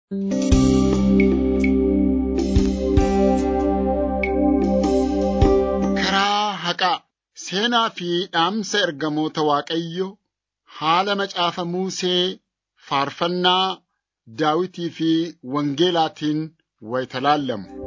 Karaa haqaa seenaa fi dhaamsa ergamoota Waaqayyo haala macaafa Musee faarfannaa Daawitii fi Wangeelaatiin wayita laallamu.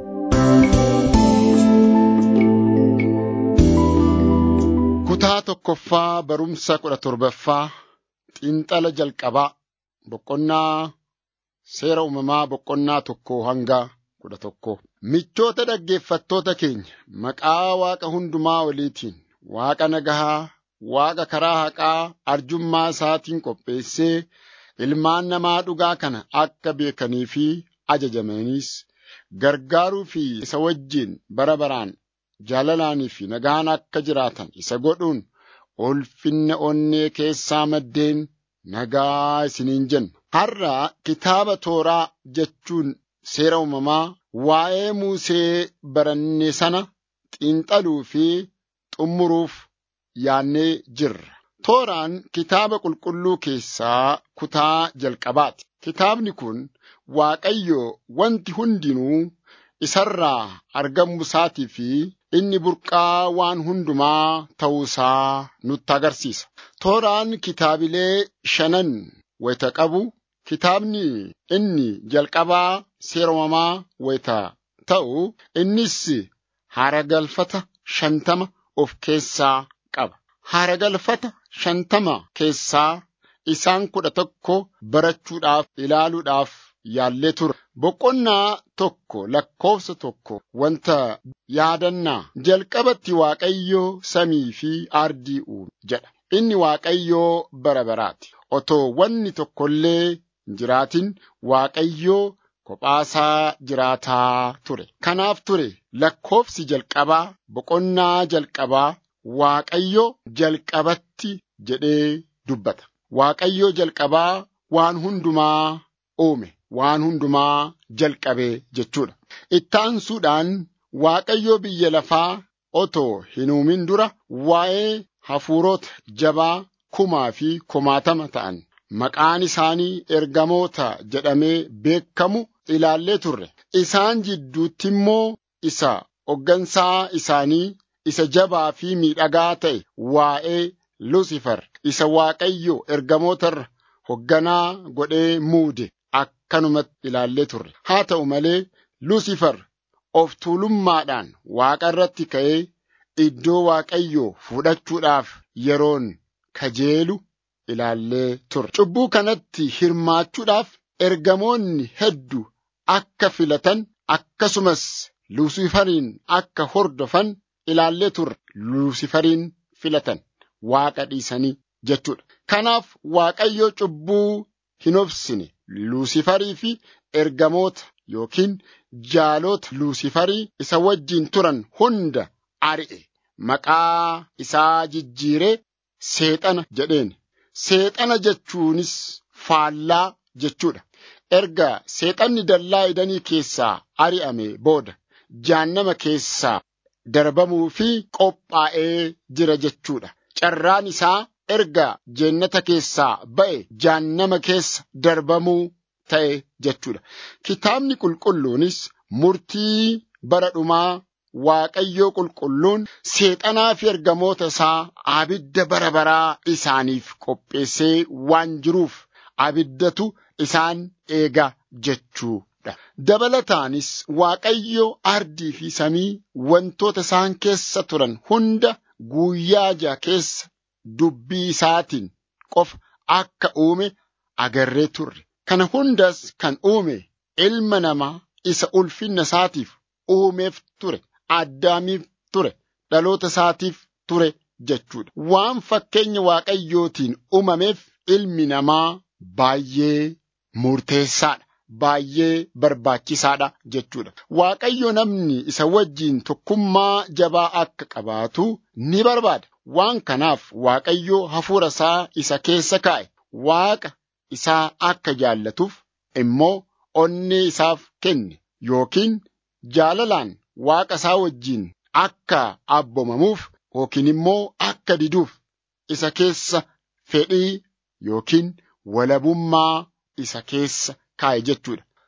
Kutaa tokkoffaa barumsa kudha torbaffaa xiinxala jalqabaa boqonnaa seera uumamaa boqonnaa tokko hanga kudha tokko. Michoota dhaggeeffattoota keenya maqaa Waaqa hundumaa oliitiin Waaqa nagahaa, Waaqa karaa haqaa arjummaa isaatiin qopheessee ilmaan namaa dhugaa kana akka beekanii fi ajajamaniis gargaaruu fi isa wajjin bara baraan jaalalaanii fi nagaan akka jiraatan isa godhuun ulfinna onnee keessaa maddeen nagaa isiniin jenna. Har'a kitaaba tooraa jechuun seera uumamaa waa'ee Musee baranne sana xiinxaluu fi xumuruuf yaannee jirra. Tooraan kitaaba qulqulluu keessaa kutaa jalqabaati. Kitaabni kun Waaqayyo wanti hundinuu isarraa argamuu isaatii fi inni burqaa waan hundumaa ta'uusaa nutti agarsiisa. Tooraan kitaabilee shanan wayita qabu kitaabni inni jalqabaa seera uumamaa wayita ta'u innis haaragalfata shantama of keessaa qaba. Haaragalfata shantama keessaa isaan kudha tokko barachuudhaaf ilaaluudhaaf yaallee ture. Boqonnaa tokko lakkoofsa tokko wanta yaadannaa jalqabatti Waaqayyo samii fi ardii uume jedha. Inni Waaqayyoo bara baraati. Otoo wanni tokko illee hin jiraatin Waaqayyoo kophaasaa jiraataa ture. Kanaaf ture lakkoofsi jalqabaa boqonnaa jalqabaa Waaqayyo jalqabatti jedhee dubbata. Waaqayyo jalqabaa waan hundumaa uume. waan hundumaa jalqabe jechuudha. Ittaansuudhaan Waaqayyo biyya lafaa otoo hin uumin dura waa'ee hafuurota jabaa kumaa fi kumaatama ta'an maqaan isaanii ergamoota jedhamee beekamu ilaallee turre. Isaan jidduutti immoo isa hoggansaa isaanii isa jabaa fi miidhagaa ta'e waa'ee Lucifer isa Waaqayyo ergamootarra hogganaa godhee muude. akkanumatti ilaallee turre. Haa ta'u malee Lucifer of tuulummaadhaan Waaqa irratti ka'ee iddoo Waaqayyoo fudhachuudhaaf yeroon kajeelu ilaallee turre. Cubbuu kanatti hirmaachuudhaaf ergamoonni hedduu akka filatan akkasumas Luusifariin akka hordofan ilaallee turre. Luusifariin filatan Waaqa dhiisanii jechuudha. Kanaaf Waaqayyo cubbuu hin obsine. Luusifarii fi ergamoota yookiin jaalota Luusifarii isa wajjin turan hunda ari'e. Maqaa isaa jijjiiree seexana jedheen. Seexana jechuunis faallaa jechuudha. Erga seexanni dallaa idanii keessaa ari'ame booda jahannama keessaa darbamuu fi qophaa'ee jira jechuudha. Carraan isaa erga jannata keessaa ba'e jahannama keessa darbamuu ta'e jechuudha. Kitaabni qulqulluunis murtii bara dhumaa Waaqayyoo qulqulluun seexanaa fi ergamoota isaa abidda bara baraa isaaniif qopheessee waan jiruuf abiddatu isaan eega jechuudha. Dabalataanis Waaqayyo ardii fi samii wantoota isaan keessa turan hunda guyyaa ja'a keessa dubbii isaatiin qofa akka uume agarree turre. Kana hundas kan uume ilma namaa isa ulfinna isaatiif uumeef ture. Addaamiif ture. Dhaloota isaatiif ture jechuudha. Waan fakkeenya waaqayyootiin uumameef ilmi namaa baay'ee murteessaadha. Baay'ee barbaachisaadha jechuudha. Waaqayyo namni isa wajjiin tokkummaa jabaa akka qabaatu ni barbaada. Waan kanaaf Waaqayyo hafuura isaa isa keessa kaa'e Waaqa isaa akka jaallatuuf immoo onnee isaaf kenne yookiin jaalalaan Waaqa isaa wajjiin akka abboomamuuf yookiin immoo akka diduuf isa keessa fedhii yookiin walabummaa isa keessa kaa'e jechuudha.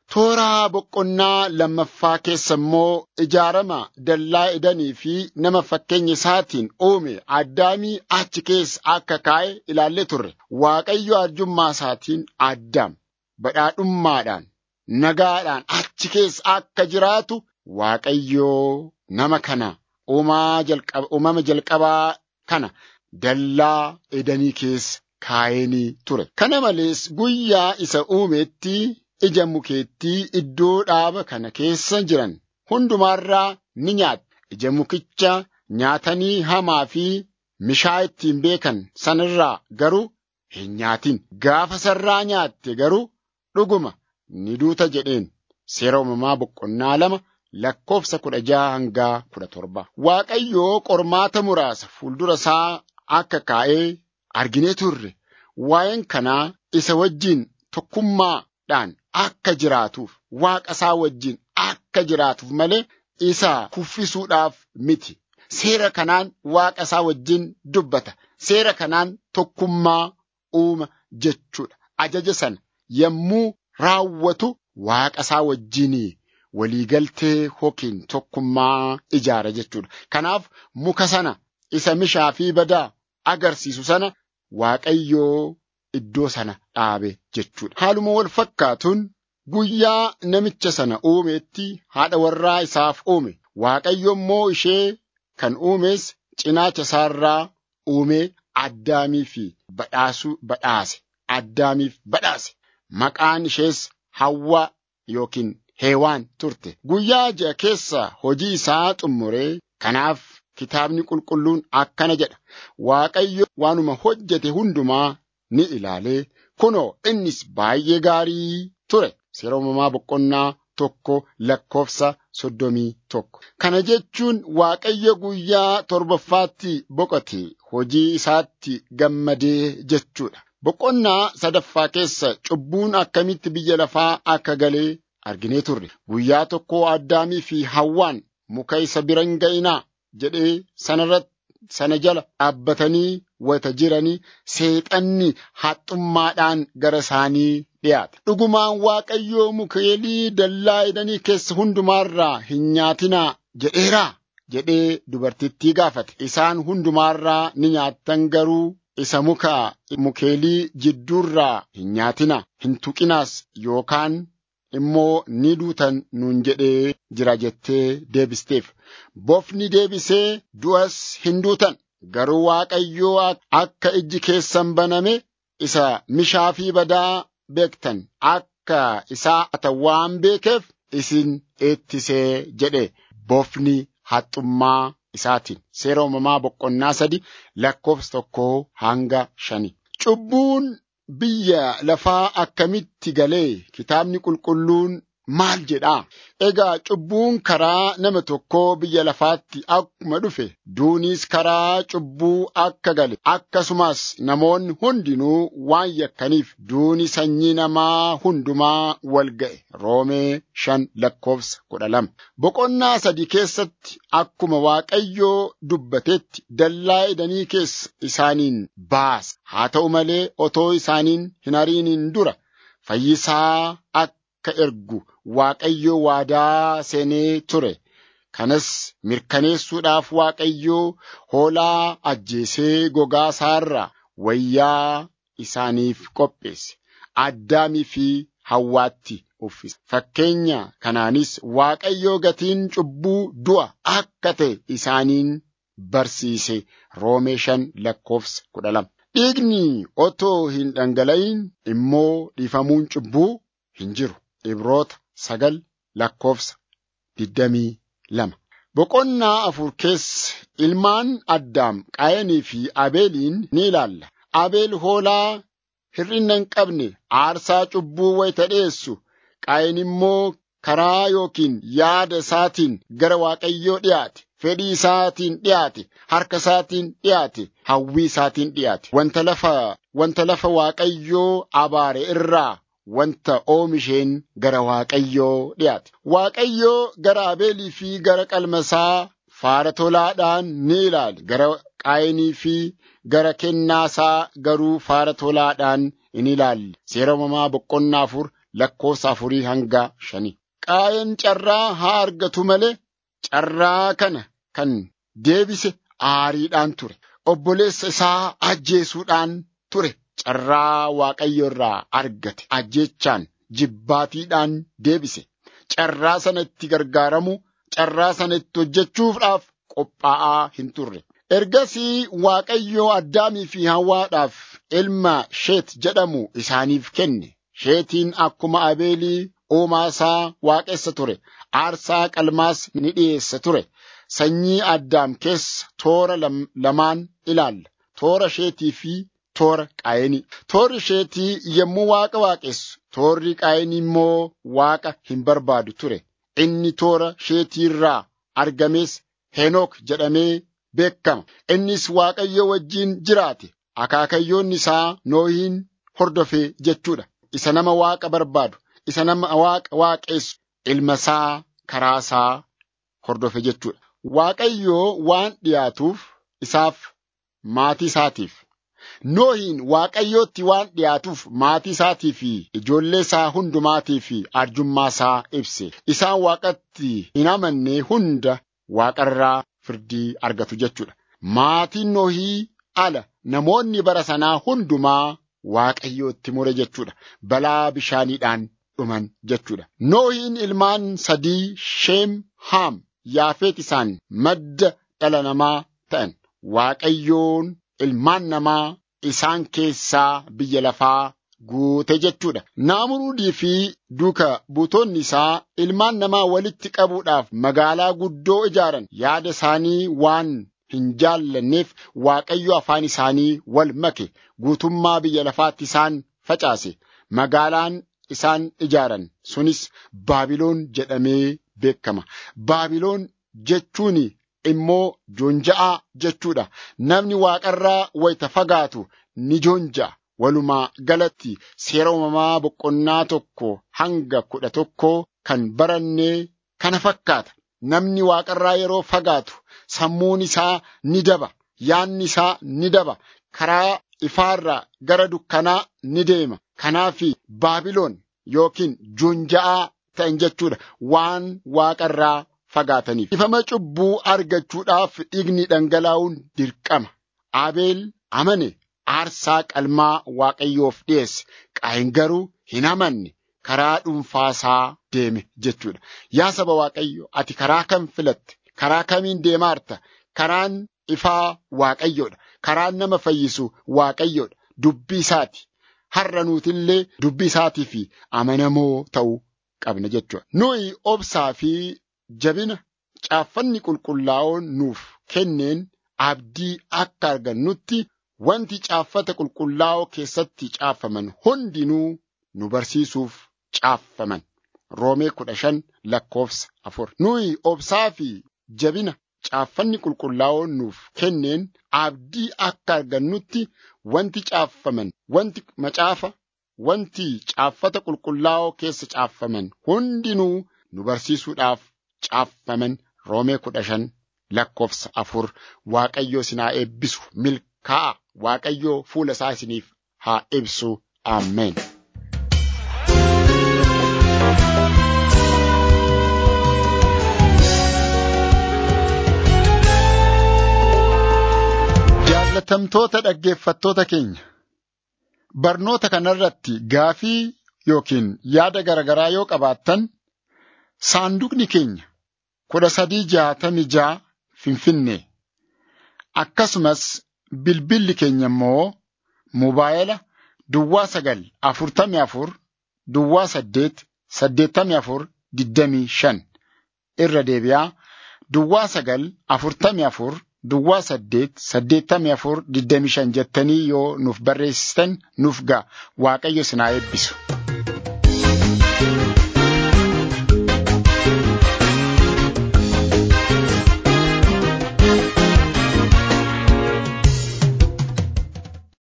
Tooraa boqonnaa lammaffaa keessa immoo ijaarama dallaa edanii fi nama fakkeenya isaatiin uume addaamii achi keessa akka kaa'e ilaallee turre. Waaqayyo arjummaa isaatiin addaam badhaadhummaadhaan nagaadhaan achi keessa akka jiraatu Waaqayyoo nama kana uumama jalqabaa kana dallaa edanii keessa kaa'eenii ture. Kana malees guyyaa isa uumetti ija mukeettii iddoo dhaaba kana keessa jiran hundumaarraa ni nyaata. Ija mukicha nyaatanii hamaa fi mishaa ittiin beekan sanirraa garuu hin nyaatin. Gaafa sarraa nyaatte garuu dhuguma ni duuta jedheen. Seera uumamaa boqonnaa lama lakkoofsa kudha jaha hanga kudha torba. Waaqayyoo qormaata muraasa fuuldura isaa akka kaa'ee arginee turre. Waa'een kanaa isa wajjin tokkummaadhaan akka jiraatuuf waaqa isaa wajjin akka jiraatuuf malee isa kuffisuudhaaf miti. Seera kanaan waaqa isaa wajjin dubbata. Seera kanaan tokkummaa uuma jechuudha. Ajaja sana yommuu raawwatu waaqa isaa wajjin waliigaltee yookiin tokkummaa ijaara jechuudha. Kanaaf muka sana isa mishaa fi badaa agarsiisu sana Waaqayyoo iddoo sana dhaabe jechuudha. Haaluma wal fakkaatuun guyyaa namicha sana uumeetti haadha warraa isaaf uume. Waaqayyo immoo ishee kan uumes cinaacha isaarraa uumee addaamii fi badhaasuu badhaase. Addaamiif badhaase. Maqaan ishees Hawwaa yookiin Heewaan turte. Guyyaa ja'a keessa hojii isaa xummuree kanaaf kitaabni qulqulluun akkana jedha. Waaqayyo waanuma hojjete hundumaa ni ilaalee kunoo innis baay'ee gaarii ture. Seera uumamaa boqonnaa tokko lakkoofsa soddomii tokko. Kana jechuun Waaqayyo guyyaa torbaffaatti boqote hojii isaatti gammadee jechuudha. Boqonnaa sadaffaa keessa cubbuun akkamitti biyya lafaa akka galee arginee turre. Guyyaa tokko Addaamii fi Hawwaan muka isa bira hin ga'inaa jedhee sanarratti sana jala dhaabbatanii wata jiranii seexanni haxxummaadhaan gara isaanii dhiyaata. Dhugumaan Waaqayyoo mukeelii dallaa edanii keessa hundumaarraa hin nyaatinaa jedheeraa jedhee dubartittii gaafate. Isaan hundumaarraa ni nyaattan garuu isa muka mukeelii jidduurraa hin nyaatinaa hin tuqinaas yookaan immoo ni duutan nuun jedhee jira jettee deebisteef. Bofni deebisee du'as hin duutan. Garuu Waaqayyoo akka ijji keessan baname isa mishaa fi badaa beektan akka isaa ata waan beekeef isin eettisee jedhe bofni haxxummaa isaatiin. Seera uumamaa boqonnaa sadi lakkoofsa tokkoo hanga shani. Cubbuun biyya lafaa akkamitti galee kitaabni qulqulluun maal jedhaa? Egaa cubbuun karaa nama tokkoo biyya lafaatti akkuma dhufe duunis karaa cubbuu akka gale akkasumas namoonni hundinuu waan yakkaniif duuni sanyii namaa hundumaa wal ga'e roomee shan lakkoofsa kudha lama. Boqonnaa sadi keessatti akkuma Waaqayyoo dubbatetti dallaa edanii keessa isaaniin baasa. Haa ta'u malee otoo isaaniin hin ariiniin dura fayyisaa akka ergu Waaqayyo waadaa seenee ture. Kanas mirkaneessuudhaaf Waaqayyoo hoolaa ajjeesee gogaa isaarraa wayyaa isaaniif qopheesse. Addaamii fi Hawwaatti uffise. Fakkeenya kanaanis Waaqayyoo gatiin cubbuu du'a akka ta'e isaaniin barsiise. Roomee shan lakkoofsa kudha lama. Dhiigni otoo hin dhangala'in immoo dhiifamuun cubbuu hin jiru. Ibroota sagal lakkoofsa digdamii lama. Boqonnaa afur keessa ilmaan Addaam Qaayanii fi Abeeliin ni ilaalla. Abeel hoolaa hir'ina hin qabne aarsaa cubbuu wayita dhiyeessu. Qaayin immoo karaa yookiin yaada isaatiin gara Waaqayyoo dhiyaate. Fedhii isaatiin dhiyaate, harka isaatiin dhiyaate, hawwii isaatiin dhiyaate. Wanta lafa, wanta lafa Waaqayyoo abaare irraa wanta oomisheen gara Waaqayyoo dhiyaate. Waaqayyoo gara Abeelii fi gara qalmasaa faara tolaadhaan ni ilaale. Gara Qaayinii fi gara kennaasaa garuu faara tolaadhaan in ilaalle. Seera uumamaa boqonnaa afur lakkoofsa afurii hanga shanii. Qaayeen carraa haa argatu malee carraa kana kan deebise aariidhaan ture. Obboleessa isaa ajjeesuudhaan ture. Carraa Waaqayyo irraa argate ajjeechaan jibbaatiidhaan deebise. Carraa sana itti gargaaramu, carraa sana itti hojjechuudhaaf qophaa'aa hin turre. Ergasii Waaqayyo Addaamii fi Hawwaadhaaf ilma Sheet jedhamu isaaniif kenne. Sheetiin akkuma Abeelii uumaa isaa waaqessa ture. Aarsaa qalmaas ni dhiyeessa ture. Sanyii Addaam keessa toora lamaan ilaalla. Toora Sheetii fi toora Qaayinii. Toorri Sheetii yommuu waaqa waaqessu, toorri Qaayinii immoo waaqa hin barbaadu ture. Inni toora Sheetii irraa argames Henook jedhamee beekama. Innis Waaqayyo wajjin jiraate. Akaakayyoonni isaa Noohiin hordofee jechuudha. Isa nama waaqa barbaadu, isa nama waaqa waaqessu, ilma isaa karaa isaa hordofe jechuudha. Waaqayyoo waan dhiyaatuuf isaaf maatii isaatiif. Noohiin Waaqayyootti waan dhiyaatuuf maatii isaatii fi ijoollee isaa hundumaatii fi arjummaa isaa ibse. Isaan waaqatti hin amanne hunda waaqarraa firdii argatu jechuudha. Maatiin Noohii ala namoonni bara sanaa hundumaa Waaqayyootti mure jechuudha. Balaa bishaaniidhaan dhuman jechuudha. Noohiin ilmaan sadii Sheem Haam Yaafeet isaan madda dhala namaa ta'an. Waaqayyoon ilmaan namaa isaan keessaa biyya lafaa guute jechuudha. Naamurudii fi duuka buutonni isaa ilmaan namaa walitti qabuudhaaf magaalaa guddoo ijaaran yaada isaanii waan hin jaallanneef Waaqayyo afaan isaanii wal make guutummaa biyya lafaatti isaan facaase. Magaalaan isaan ijaaran sunis Baabiloon jedhamee beekama. Baabiloon jechuun immoo joonja'aa jechuudha. Namni waaqarraa wayita fagaatu ni joonja'a. Walumaa galatti seera uumamaa boqonnaa tokko hanga kudha tokko kan barannee kana fakkaata. Namni waaqarraa yeroo fagaatu sammuun isaa ni daba. Yaanni isaa ni daba. Karaa ifaarraa gara dukkanaa ni deema. Kanaaf Baabiloon yookiin joonja'aa ta'an jechuudha. Waan waaqarraa fagaataniif. Ifama cubbuu argachuudhaaf dhiigni dhangalaa'uun dirqama. Abeel amane aarsaa qalmaa Waaqayyoof dhiyeesse. Qaayin garuu hin amanne karaa dhuunfaasaa deeme jechuudha. Yaa saba Waaqayyo ati karaa kam filatte? Karaa kamiin deemaarta? Karaan ifaa Waaqayyoodha. Karaan nama fayyisu Waaqayyoodha. Dubbii isaati. Har'a nuutillee dubbii isaatii fi amanamoo ta'uu qabna jechuudha. Nuyi obsaa fi jabina caaffanni qulqullaa'oon nuuf kenneen abdii akka argannutti wanti caaffata qulqullaa'oo keessatti caaffaman hundinuu nu barsiisuuf caaffaman. Roomee kudha shan lakkoofsa afur. Nuyi obsaa fi jabina caaffanni qulqullaa'oon nuuf kenneen abdii akka argannutti wanti caaffaman, wanti macaafa, wanti caaffata qulqullaa'oo keessa caaffaman hundinuu nu barsiisuudhaaf caaffaman roomee kudha shan lakkoofsa afur waaqayyoo isin haa eebbisu milkaa'a waaqayyoo fuula isaa isiniif haa ibsu ameen. Jaallatamtoota dhaggeeffattoota keenya barnoota kanarratti gaafii yookiin yaada garaagaraa yoo qabaattan saanduqni keenya kudha sadii jaatami jaa finfinnee akkasumas bilbilli keenya immoo mobaayila duwwaa sagal afurtami afur duwwaa saddeet saddeettami afur digdamii shan irra deebi'aa duwwaa sagal afurtami afur duwwaa saddeet saddeettamii afur digdamii shan jettanii yoo nuuf barreessitan nuuf ga'a waaqayyo isin haa eebbisu.